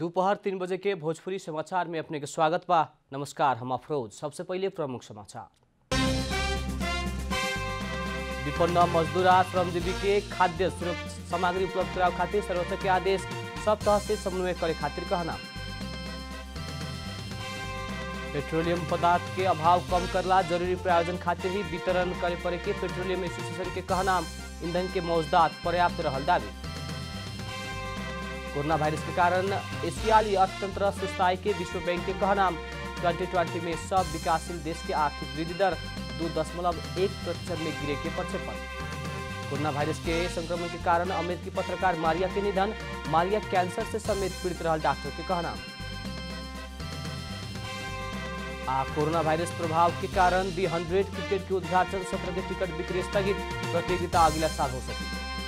दोपहर तीन बजे के भोजपुरी समाचार में अपने के स्वागत बा नमस्कार हम अफरोज सबसे पहले प्रमुख समाचार विपन्न मजदूर आ श्रमजीवी के खाद्य सुरक्षा सामग्री उपलब्ध करावे खातिर सर्वोच्च के आदेश सब तह से समन्वय करे खातिर कहना पेट्रोलियम पदार्थ के अभाव कम करला जरूरी प्रायोजन खातिर ही वितरण करे पड़े के पेट्रोलियम एसोसिएशन के कहना ईंधन के मौजदात पर्याप्त रहल दावी कोरोना वायरस के कारण एशियाली अर्थतंत्र सुस्ताई के विश्व बैंक के कहना 2020 में सब विकासशील देश के आर्थिक वृद्धि दर दो दशमलव एक प्रतिशत में गिरे के प्रक्षेपण कोरोना वायरस के संक्रमण के कारण अमेरिकी पत्रकार मारिया के निधन मारिया कैंसर से समेत पीड़ित रहा डॉक्टर के कहना आ कोरोना वायरस प्रभाव के कारण दी हंड्रेड क्रिकेट के उद्घाटन सत्र के टिकट बिक्री स्थगित प्रतियोगिता अगला साल हो सकी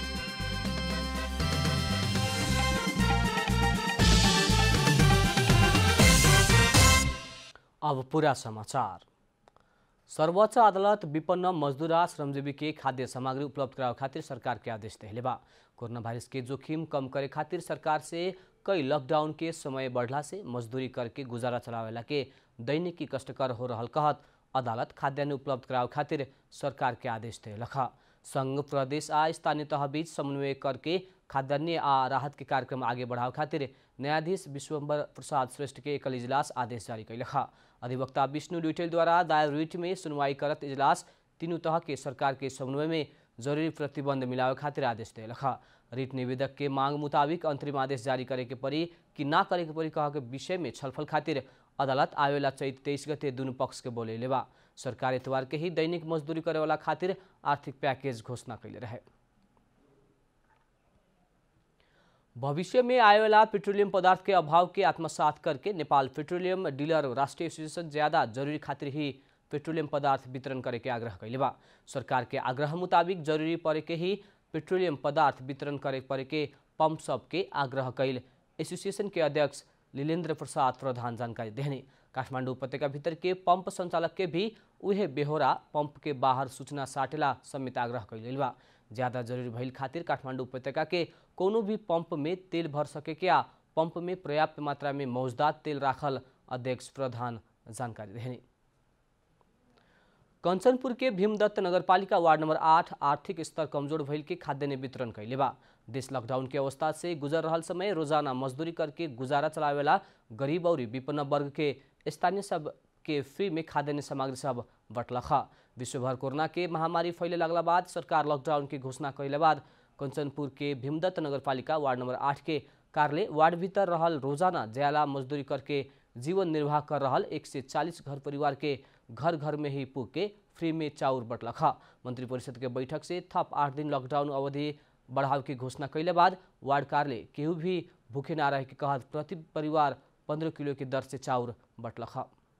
अब पूरा समाचार सर्वोच्च अदालत विपन्न मजदूर आ श्रमजीवी के खाद्य सामग्री उपलब्ध करावे खातिर सरकार के आदेश देले बा कोरोना वायरस के जोखिम कम करे खातिर सरकार से कई लॉकडाउन के समय बढ़ला से मजदूरी करके गुजारा चलावेला के दैनिकी कष्टकर हो रहल कहत अदालत खाद्यान्न उपलब्ध करावे खातिर सरकार के आदेश देलख संघ प्रदेश आ स्थानीय तह बीच समन्वय करके खाद्यान्न आ राहत के कार्यक्रम आगे बढ़ावे खातिर न्यायाधीश विश्वम्बर प्रसाद श्रेष्ठ के एकल इजलास आदेश जारी कैलख अधिवक्ता विष्णु ड्यूटेल द्वारा दायर रिट में सुनवाई करत इजलास तीनों तह के सरकार के समन्वय में जरूरी प्रतिबंध मिलावे खातिर आदेश देलख रिट निवेदक के मांग मुताबिक अंतरिम आदेश जारी करे के परी कि ना करे के परी कह के विषय में छलफल खातिर अदालत आवेला चैत तेईस गते दुनू पक्ष के बोले बा सरकार एतवार के ही दैनिक मजदूरी करे वाला खातिर आर्थिक पैकेज घोषणा कैले रहे भविष्य में आएवाला पेट्रोलियम पदार्थ के अभाव के आत्मसात करके नेपाल पेट्रोलियम डीलर राष्ट्रीय एसोसिएशन ज्यादा जरूरी खातिर ही पेट्रोलियम पदार्थ वितरण करे के आग्रह कैले बा सरकार के आग्रह मुताबिक जरूरी पड़े के ही पेट्रोलियम पदार्थ वितरण करे पड़े के पंप सब के आग्रह कैल एसोसिएशन के अध्यक्ष लीलेन्द्र प्रसाद प्रधान जानकारी देहने काठमाडौँ उपत्यका भीतर के पंप संचालक के भी उहे बेहोरा पंप के बाहर सूचना साटेला समेत आग्रह कैल बा ज्यादा जरूरी भइल खातिर काठमाडौँ उपत्यका के कोनो भी पंप में तेल भर सके के आ पंप में पर्याप्त मात्रा में मौजदात तेल राखल अध्यक्ष प्रधान जानकारी देने कंचनपुर के भीमदत्त नगरपालिका वार्ड नंबर आठ आर्थिक स्तर कमजोर भइल के खाद्यान्न वितरण कैले बा देश लॉकडाउन के अवस्था से गुजर रहल समय रोजाना मजदूरी करके गुजारा चलावेला गरीब और विपन्न वर्ग के स्थानीय सब के फ्री में खाद्यान्न सामग्री सब बटलख विश्वभर कोरोना के महामारी फैले लगला बाद सरकार लॉकडाउन की घोषणा कैले बाद कंचनपुर के भीमदत्त नगरपालिका वार्ड नंबर आठ के कार्यालय वार्ड भीतर रहल रोजाना ज्याला मजदूरी करके जीवन निर्वाह कर रहल एक से चालीस घर परिवार के घर घर में ही पुग के फ्री में चाउर बटलख मंत्री परिषद के बैठक से थप आठ दिन लॉकडाउन अवधि बढ़ाव की घोषणा कैले बाद वार्ड कार्यालय केहू भी भूखे ना रहे के कहत प्रति परिवार पंद्रह किलो के दर से चाउर बटलख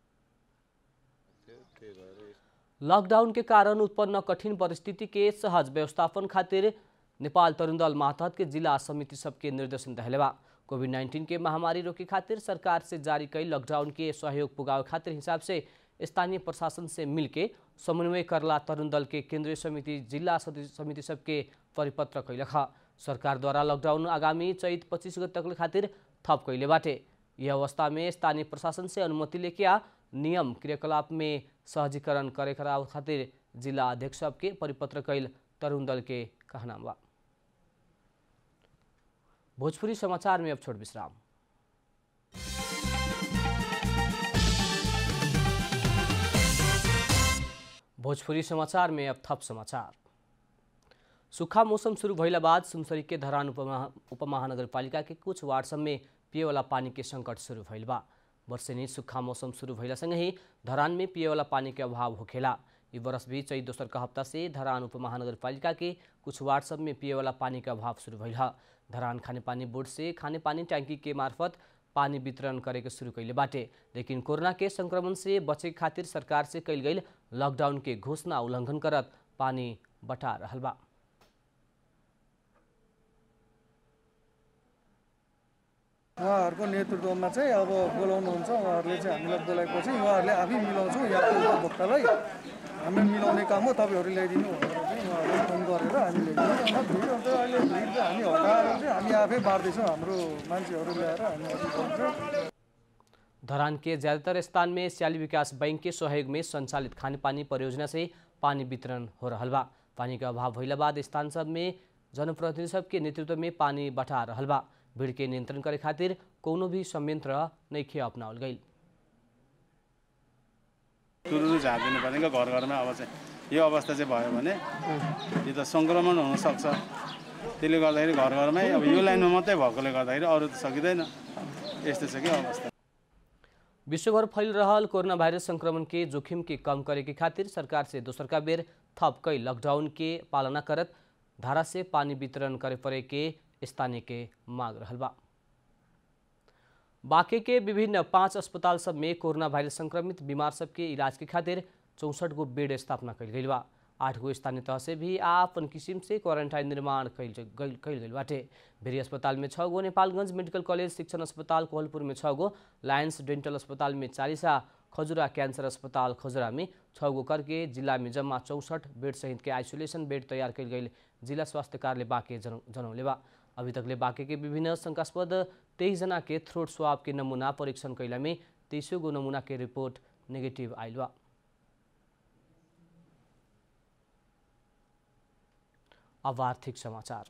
लॉकडाउन के कारण उत्पन्न कठिन परिस्थिति के सहज व्यवस्थापन खातिर नेपाल तरुण दल मातहत के जिला समिति सबके निर्देशन दहलेबा कोविड नाइन्टीन के महामारी रोके खातिर सरकार से जारी कई लॉकडाउन के सहयोग पुगावे खातिर हिसाब से स्थानीय प्रशासन से मिलके समन्वय करला तरुण दल के केंद्रीय समिति जिला समिति सबके परिपत्र कैलख सरकार द्वारा लॉकडाउन आगामी चैत पच्चीस गते तक खातिर थप कैले बाटे यह अवस्था में स्थानीय प्रशासन से अनुमति लेके आ नियम क्रियाकलाप में सहजीकरण करे खातिर जिला अध्यक्ष सबके परिपत्र कैल तरुण दल के कहना बा भोजपुरी समाचार में अब छोड़ विश्राम भोजपुरी समाचार में अब थप समाचार सूखा मौसम शुरू भइला बाद सुनसरी के धरान उपमहा उपमहानगरपालिका के कुछ वार्ड सब में पिएवाला पानी के संकट शुरू भइल बा वर्षेनी सूखा मौसम शुरू भइला सँगै धरान में पिएवाला पानी के अभाव होखेला ई वर्ष भी चैत दोसर का हफ्ता से धरान उपमहानगरपालिका के कुछ वार्ड सब में पिएवाला पानी के अभाव शुरू भइल ह धरान खानेपानी बोर्ड से खानेपानी टैंकी के मार्फत पानी वितरण करे के शुरू कैले बाटे लेकिन कोरोना के संक्रमण से बचे खातिर सरकार से कैल गई लॉकडाउन के घोषणा उल्लंघन करत पानी बटा रहल बा उहाँहरूको नेतृत्वमा चाहिँ अब बोलाउनुहुन्छ उहाँहरूले चाहिँ हामीलाई बोलाएपछि उहाँहरूले आफै मिलाउँछौँ यहाँको उपभोक्तालाई हामी मिलाउने काम हो तपाईँहरू ल्याइदिनु भनेर चाहिँ उहाँहरूलाई फोन गरेर हामी ल्याइदिनु अन्त भिड हुन्छ अहिले भिड चाहिँ हामी हटाएर चाहिँ हामी आफै बाँड्दैछौँ हाम्रो मान्छेहरू ल्याएर हामी अघि बढ्छौँ धरान के ज़्यादातर स्थान में सियाली विकास बैंक के सहयोग में संचालित खाने पानी परियोजना से पानी वितरण हो रहा बा पानी के अभाव भइला बाद स्थान सब में जनप्रतिनिधि सब के नेतृत्व में पानी बटा रहल बा भीड़ के नियंत्रण करे खातिर कोनो भी संयंत्र नइखे अपनावल गई तुरुरु झारिदिनु पर्ने घर घरमा अब चाहिँ यो अवस्था चाहिँ भयो भने यो त सङ्क्रमण हुनसक्छ त्यसले गर्दाखेरि घर घरमै अब यो लाइनमा मात्रै भएकोले गर्दाखेरि अरू त सकिँदैन यस्तो छ कि अवस्था विश्वभर फैल रहल कोरोना वायरस संक्रमण के जोखिम के कम करे के खातिर सरकार से दोसर का बेर थप कई लॉकडाउन के पालना करत धारा से पानी वितरण करे पड़े के स्थानीय के मांग रहल बा बाकी के विभिन्न पाँच अस्पताल सब में कोरोना वायरस संक्रमित बीमार सबके इलाज के खातिर चौसठ गो बेड स्थापना कल गई बा आठ गो स्थानीय तह से भी आपन किसिम से क्वारंटाइन निर्माण कल कल गई बाटे भेरी अस्पताल में छः गो नेपालगंज मेडिकल कॉलेज शिक्षण अस्पताल कोहलपुर में छः गो लायंस डेंटल अस्पताल में चालीसा खजुरा कैंसर अस्पताल खजुरा में छः गो करके जिला में जम्मा चौसठ बेड सहित के आइसोलेशन बेड तैयार कल गई जिला स्वास्थ्य कार्यालय बाँके जन जनौले बा अभी तकले बाँके के विभिन्न शंकास्पद तेईस जना के थ्रोट स्वाब के नमूना परीक्षण कैला में तेईसों गो नमूना के रिपोर्ट नेगेटिव आयल बा अब आर्थिक समाचार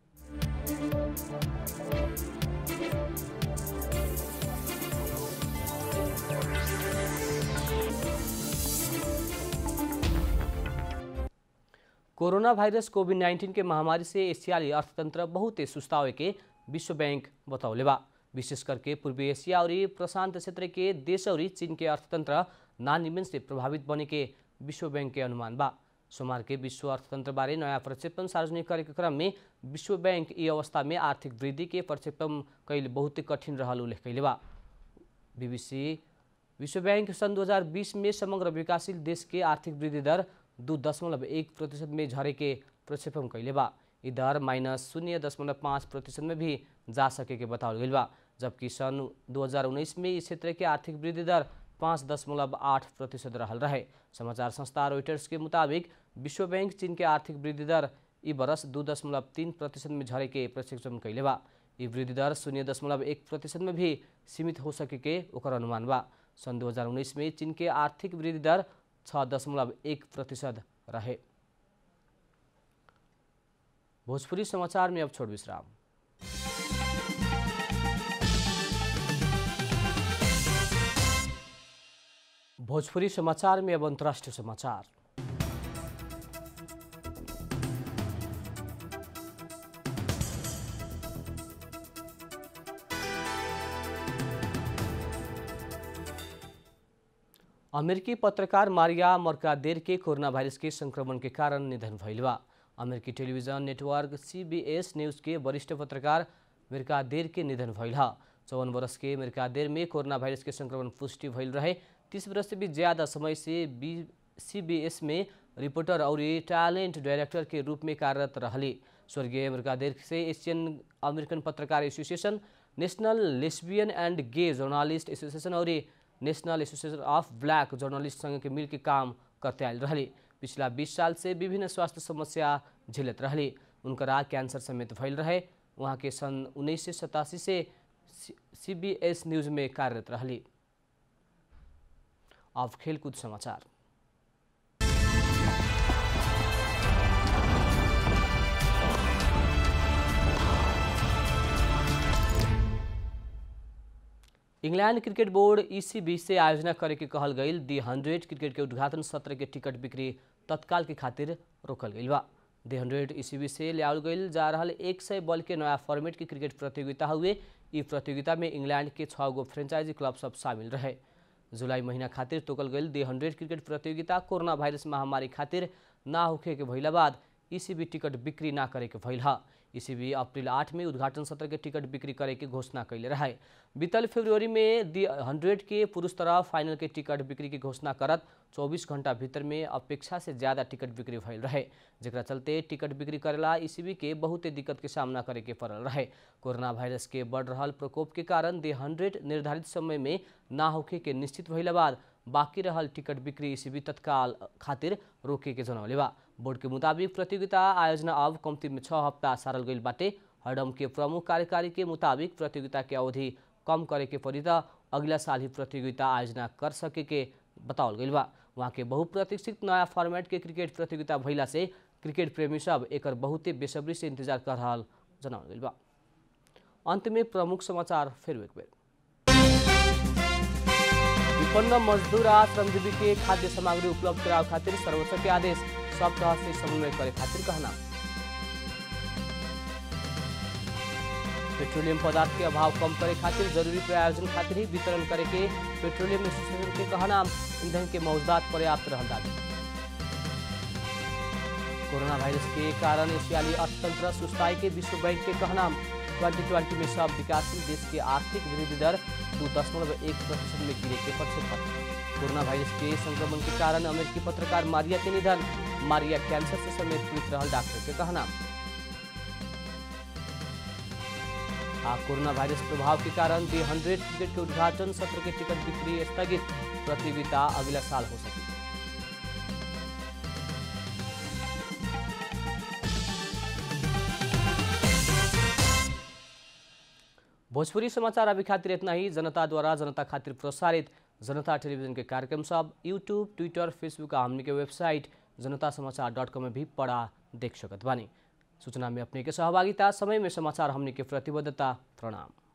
कोरोना वायरस कोविड नाइन्टीन के महामारी से एशियाली अर्थतंत्र बहुत सुस्तावे के विश्व बैंक बतौले बा विशेष करके पूर्वी एशिया और प्रशांत क्षेत्र के देश और चीन के अर्थतंत्र नानिमन से प्रभावित बने के विश्व बैंक के अनुमान बा सोमवार के विश्व अर्थतंत्र बारे नयाँ प्रक्षेपण सार्वजनिक करे के क्रम में विश्व बैंक ई अवस्था में आर्थिक वृद्धि के प्रक्षेपण कैल बहुत कठिन रहल उल्लेख कैले बा बीबीसी विश्व बैंक सन् 2020 में समग्र विकासशील देश के आर्थिक वृद्धि दर दू दशमलव एक प्रतिशत में झरे के प्रक्षेपण कैले बा ई दर माइनस शून्य दशमलव पाँच प्रतिशत में भी जा सके के बताओल गई बा जबकि सन् 2019 में इस क्षेत्र के आर्थिक वृद्धि दर पाँच दशमलव आठ प्रतिशत रहल रहे समाचार संस्था रोइटर्स के मुताबिक विश्व बैंक चीन के आर्थिक वृद्धि दर ई बरस दू दशमलव तीन प्रतिशत में झरे के प्रक्षेपण कैले बा ई वृद्धि दर शून्य दशमलव एक प्रतिशत में भी सीमित हो सके के ओकर अनुमान बा सन् 2019 में चीन के आर्थिक वृद्धि दर छः दशमलव एक प्रतिशत रहे भोजपुरी समाचार में अब छोड़ विश्राम भोजपुरी समाचार में अब अंतर्राष्ट्रीय समाचार अमेरिकी पत्रकार मारिया मर्कादेर के कोरोना वायरस के संक्रमण के कारण निधन भइल बा अमेरिकी टेलीविजन नेटवर्क सीबीएस न्यूज के वरिष्ठ पत्रकार मिर्कादेर के निधन भइल ह चौवन वर्ष के मिर्कादेर में कोरोना वायरस के संक्रमण पुष्टि भइल रहे तीस वर्ष से भी ज़्यादा समय से बी सीबीएस में रिपोर्टर और टैलेंट डायरेक्टर के रूप में कार्यरत रहली स्वर्गीय मिर्कादेर से एशियन अमेरिकन पत्रकार association national lesbian and gay journalist association और national association of black journalist संघ के मिल के काम करते आयल रहली पिछला 20 साल से विभिन्न स्वास्थ्य समस्या झेलत रहली उनकरा कैंसर समेत भइल रहे वहाँ के सन उन्नीस से सी बी एस न्यूज में कार्यरत रहली अब खेलकूद समाचार इंग्लैंड क्रिकेट बोर्ड ईसीबी से आयोजना करे के कहल गई दी हंड्रेड क्रिकेट के उद्घाटन सत्र के टिकट बिक्री तत्काल के खातिर रोकल गई बा दी हंड्रेड ईसीबी से लियाल गई जा रहा एक सौ बल के नया फॉर्मेट की क्रिकेट प्रतियोगिता हुए ई प्रतियोगिता में इंग्लैंड के छः गो फ्रेंचाइजी क्लब सब शामिल रहे जुलाई महीना खातिर तोकल गई दी हंड्रेड क्रिकेट प्रतियोगिता कोरोना वायरस महामारी खातिर ना होखे के भइला बाद ईसीबी टिकट बिक्री ना करे के भइल हा ईसीबी अप्रैल आठ में उद्घाटन सत्र के टिकट बिक्री करे के घोषणा कैले रहे बीतल फरवरी में दी हंड्रेड के पुरुष तरफ फाइनल के टिकट बिक्री की घोषणा करत 24 घंटा भीतर में अपेक्षा से ज़्यादा टिकट बिक्री भइल रहे जरा चलते टिकट बिक्री करेला ईसीबी के बहुते दिक्कत के सामना करे के पड़ल रहे कोरोना वायरस के बढ़ रहा प्रकोप के कारण दी हंड्रेड निर्धारित समय में ना होखे के निश्चित भइला बाद बाँकी रहल टिकट बिक्री इसीबी तत्काल खातिर रोके के जनौले बा बोर्ड के मुताबिक प्रतियोगिता आयोजना अब कम्ती में छः हफ्ता सारल गईल बाटे हडम के प्रमुख कार्यकारी के मुताबिक प्रतियोगिता के अवधि कम करे के पड़ी त अगला साल ही प्रतियोगिता आयोजना कर सके के बतावल गईल बा वहाँ के बहुप्रतीक्षित नया फॉर्मेट के क्रिकेट प्रतियोगिता भइला से क्रिकेट प्रेमी सब एकर बहुते बेसब्री से इंतजार कर रहल जनावल गईल बा अंत में प्रमुख समाचार फिर एक बेर विपन्न मजदूर आ श्रमजीवी के खाद्य सामग्री उपलब्ध करावे खातिर सर्वोच्च के आदेश सब तरह से समन्वय करे खातिर कहना पेट्रोलियम पदार्थ के अभाव कम करे खातिर जरूरी प्रयोजन खातिर ही वितरण करे के पेट्रोलियम एसोसिएशन के कहना ईंधन के मौजूदात पर्याप्त रहल दावी कोरोना वायरस के कारण एशियाली अर्थतंत्र सुस्ताई के विश्व बैंक के कहना ट्वेंटी ट्वेंटी में सब विकासशील देश के आर्थिक वृद्धि दर दो दशमलव एक प्रतिशत में गिरे के प्रक्षेपण कोरोना वायरस के संक्रमण के कारण अमेरिकी पत्रकार मारिया के निधन मारिया कैंसर से समेत पीड़ित रहल डॉक्टर के कहना आ कोरोना वायरस प्रभाव के कारण दी हंड्रेड क्रिकेट के उद्घाटन सत्र के टिकट बिक्री स्थगित प्रतियोगिता अगला साल हो सके भोजपुरी समाचार अभी खातिर इतना ही जनता द्वारा जनता खातिर प्रसारित जनता टेलीविजन के कार्यक्रम सब यूट्यूब ट्विटर फेसबुक आ हमनी के वेबसाइट जनता समाचार डॉट कॉम में भी पढ़ा देख सकत बानी सूचना में अपने के सहभागिता समय में समाचार हमनी के प्रतिबद्धता प्रणाम